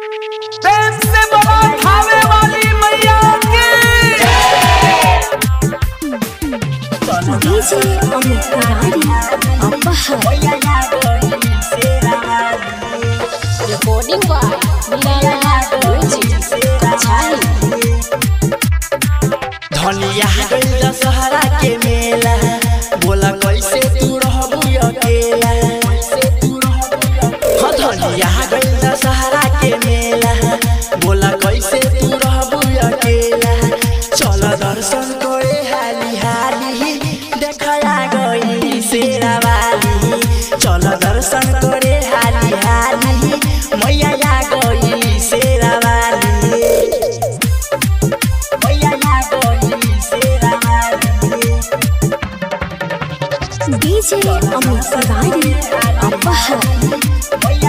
प्रेम से बोलो खावे वाली मैया की डीजे अमित तिवारी अपहर recording by Milana Music Kachari धनिया गइल दशहरा के मेला बोला कैसे तू रहबू अकेला हाँ धनिया गइल दशहरा के मेला बोला कैसे तू रहबू अकेला चल दर्शन करे हाली हाली देखया गई शेरा वाली चल दर्शन करे हाली हाली मैया आ गई शेरा वाली डीजे अमित तिवारी अपहर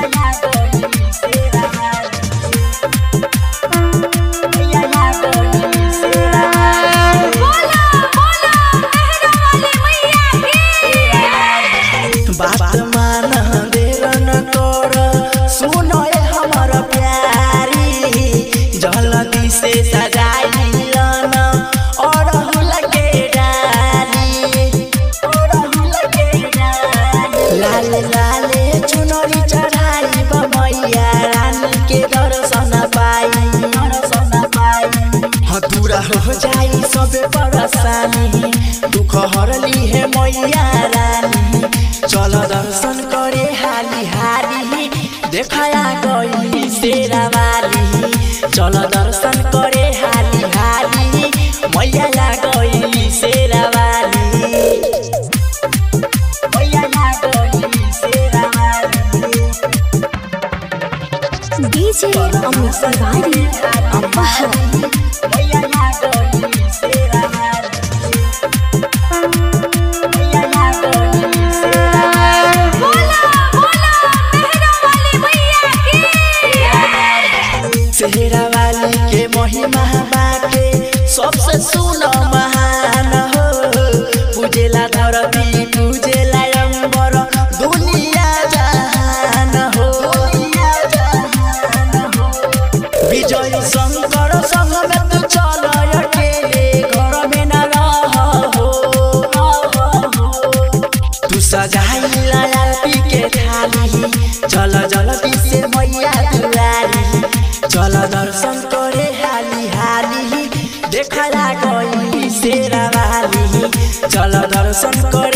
बात मान देर न कर सुन ए हमर प्यारी जल्दी से सजाई लन अड़हुल के डाली अड़हुल के डाली लाल लाल चुनरी चढ़ाई बमैया रानी के दर्शन पाई दर्शन पाई हदूरा हो जाई सबे परेशानी दुख हरली है मैया रानी चल दर्शन करे हाली हाली देखाया गई शेरा वाली चल दर्शन करे हाली हाली मैया ला गई शेरा वाली मैया ला गई शेरा वाली डीजे अमित तिवारी अपहर मैया ला गई शेरा वाली मैया ला गई शेरा सेहरा वाली के महिमा बाटे सबसे सुन महान हो पूजेला धरती पूजेला अंबर दुनिया जहान हो विजय शंकर संग में तू चल अकेले घर में न रह हो तू सजाई लालपी के थाली चल जल्दी से मैया दुआरी चल दर्शन करे हाली हाली देखला गई शेरा वाली चल दर्शन करे